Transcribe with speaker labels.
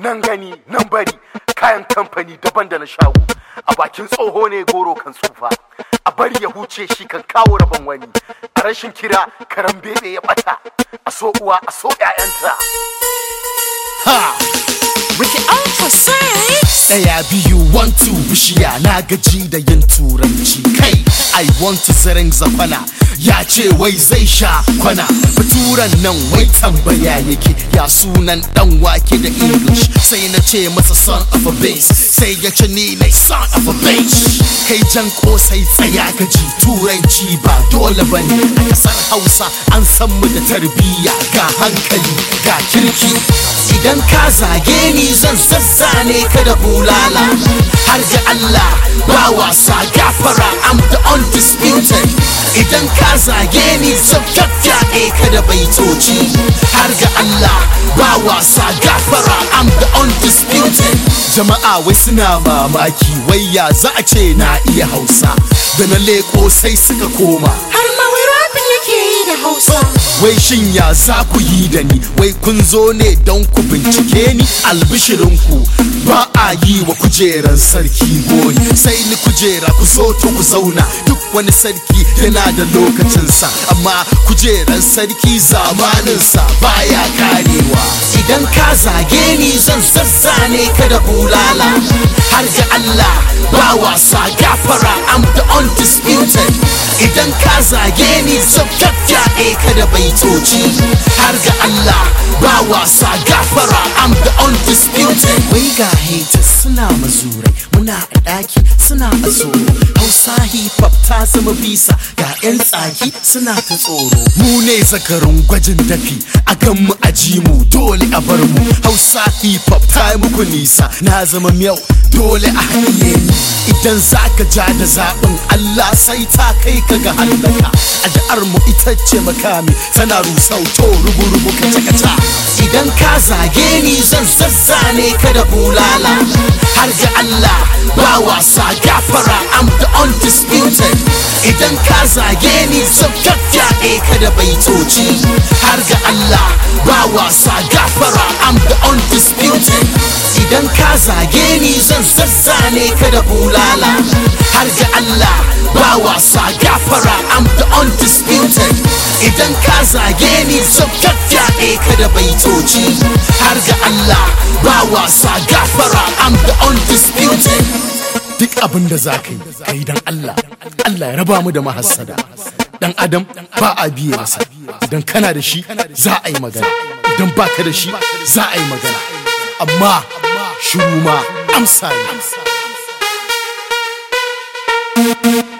Speaker 1: nan gani nan bari kayan kamfani daban da na shago a bakin tsoho ne goro kan tsufa a bari ya huce shi kan kawo rabon wani a rashin kira karan bebe ya bata a so uwa a so 'ya'yanta
Speaker 2: Ha!
Speaker 3: Ricky Alpha say
Speaker 2: Ɗaya biyu one two bishiya na gaji da yin turanci kai I want to zaren zafana ya ce wai zai sha kwana baturan nan wai tambaya yake ya sunan dan wake da English sai na ce masa son of a bass sai ya ce ni ne son of a bass kai jan kosai tsaya gaji turanci ba dole bane a kasar Hausa an san mu da tarbiyya ga hankali ga kirki idan ka zage ni zan zazzane ka da bulala har ga Allah ba wasa gafara I'm the undisputed idan ka zage ni zan fyaɗe ka da baitoci har ga Allah ba wasa gafara I'm the undisputed jama'a wai suna mamaki wai ya za a ce na iya hausa da na leko sai suka koma
Speaker 3: har ma wai rapin yake yi da Hausa.
Speaker 2: Wai shin ya za ku yi da ni wai kun zo ne don ku bincike ni albishirinku ba a yi wa kujeran sarki goyi sai ni kujera ku zo to ku zauna duk wani sarki yana da lokacinsa amma kujeran sarki zamaninsa baya karewa idan ka zage ni zan zazzane ka da bulala har ga Allah ba wasa gafara I'm the undisputed idan ka zage ni zan fyaɗe ka da baitoci har ga Allah ba wasa gafara I'm the undisputed wai ga haters suna mazurai muna a ɗaki suna a tsoro hausa hip hop ta zama bisa ga 'yan tsaki suna ta tsoro mu ne zakarun gwajin dafi a gan mu a ji mu dole a bar mu hausa hip hop ta yi muku nisa na zama miyau dole a haɗiye ni idan zaka ja da zaɓin Allah sai ta kai ka ga hallaka addu'ar mu ita ce makami tana rusau to rubu-rubu kaca-kaca idan ka zage ni zan zazzane ka da bulala har ga Allah ba wasa gafara I'm the undisputed idan ka zage ni zan fyaɗe ka da baitoci har ga Allah ba wasa gafara I'm the undisputed idan ka zage ni zan zazzane ka da bulala har ga Allah ba wasa gafara I'm the undisputed idan ka zage ni zan fyaɗe ka da baitoci har ga Allah ba wasa gafara I'm the undisputed duk abin da za ka yi ka yi don Allah Allah ya raba mu da mahassada dan adam ba a biye masa idan kana da shi za a yi magana idan baka da shi za a yi magana amma shiru ma amsa ne